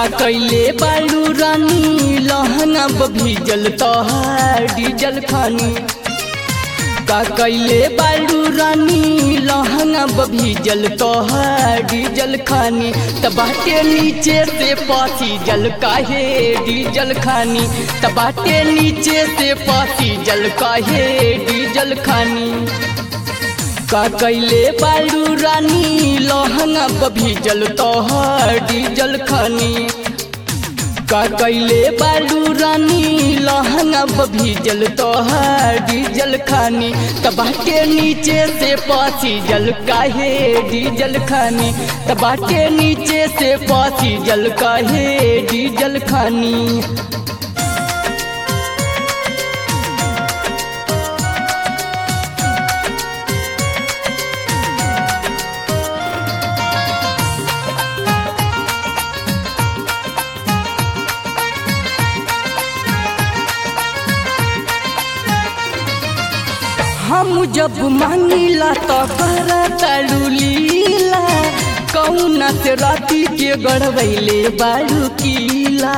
कैले बालू रानी लहंगा भीजल तोहार डीजल खानी का कैले बालू रानी लहंगा भीजल तोहार डीजल खानी त बाटे नीचे से पासी जल काहे डीजल खानी त बाटे नीचे से पासी जल काहे डीजल खानी का कैले बालू रानी लहंगा भीजल तोहर डीजल खानी का कैले बालू रानी लहंगा भीजल तोहर डीजल खानी तबाटे नीचे से पासी जल काहे डीजल खानी तबाटे नीचे से पासी जल काहे डीजल खानी हम जब मांगिला तो कर तलू लीला कौना से राती के गड़बैले बारू कीला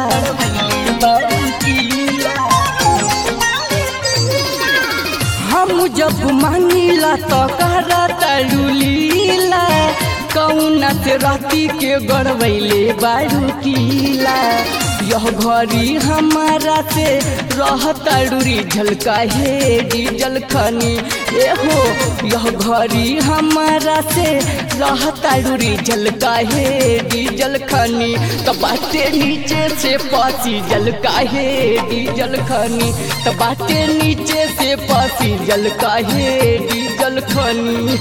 हम जब मांगिला तो कर तलू लीला कौना से राती के गड़बैले बारू कीला यह घड़ी हमारा से रहता डूरी झलका हे डीजल खनी ए हो यह घड़ी हमारा से रहता डूरी झलका हे डीजल खनी बाटे नीचे से पासी जलका हे डीजल खनी बाटे नीचे से पासी जलका हे डीजल खनी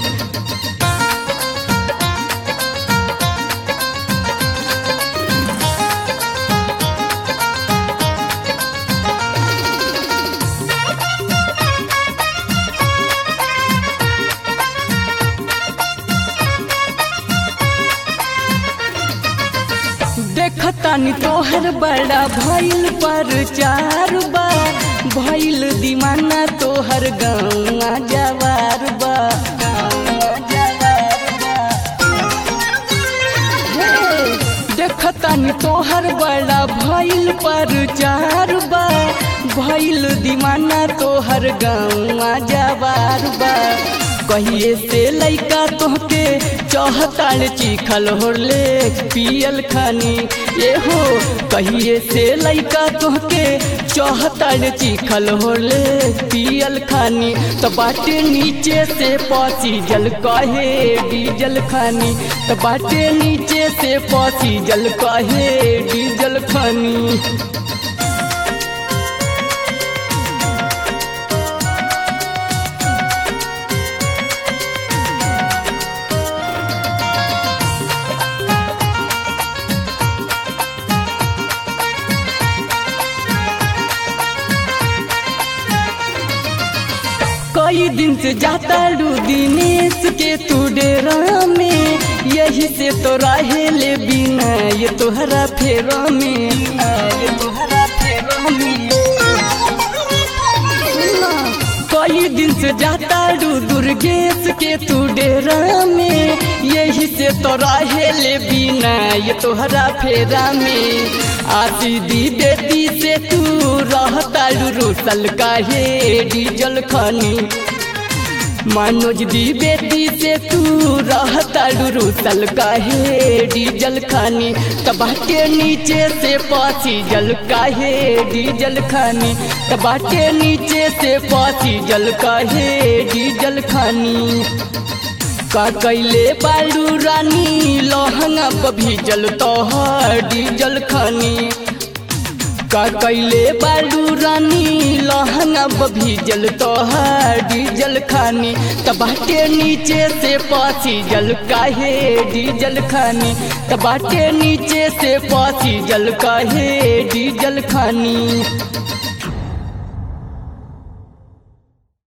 देखतानी तोहर बड़ा भइल पर चार बा भइल दीवाना तोहर गौआ जवार बा देखतानी तोहर बड़ा भइल पर चार बा भइल दीवाना तोहर गौआ जवार बा कहिए से लैका तोहके चौहताल चिखल होले पियल खानी ये हो कहिए से लैका तोहके चौहताल चिखल होले पियल खानी तो बाटे नीचे से पासी जल कहे डीजल खानी तो बाटे नीचे से पासी जल कहे डीजल खानी कई दिन से जाता लू दिनेश के तू डेरा में यही से तो रहे ले बिना ये तोहरा फेरा में ये तोहरा फेरा में कई दिन से जाता लू दुर्गेश के तू डेरा में यही से तो रहे ले बिना ये तोहरा फेरा में आती दी बेटी से तू रहता रूसल काहे डीजल खानी मनोज दी बेटी से तू रहता रूसल काहे डीजल खानी तबाटे नीचे से पासी जल काहे डीजल खानी तबाटे नीचे से पासी जल काहे डीजल खानी का कैले बालू रानी लहंगा भीजल तोहर डीजल खानी का कैले बालू रानी लहंगा भीजल तोहर डीजल खानी तबाटे नीचे से पासी जल काहे डीजल खानी तबाटे नीचे से पासी जल काहे डीजल खानी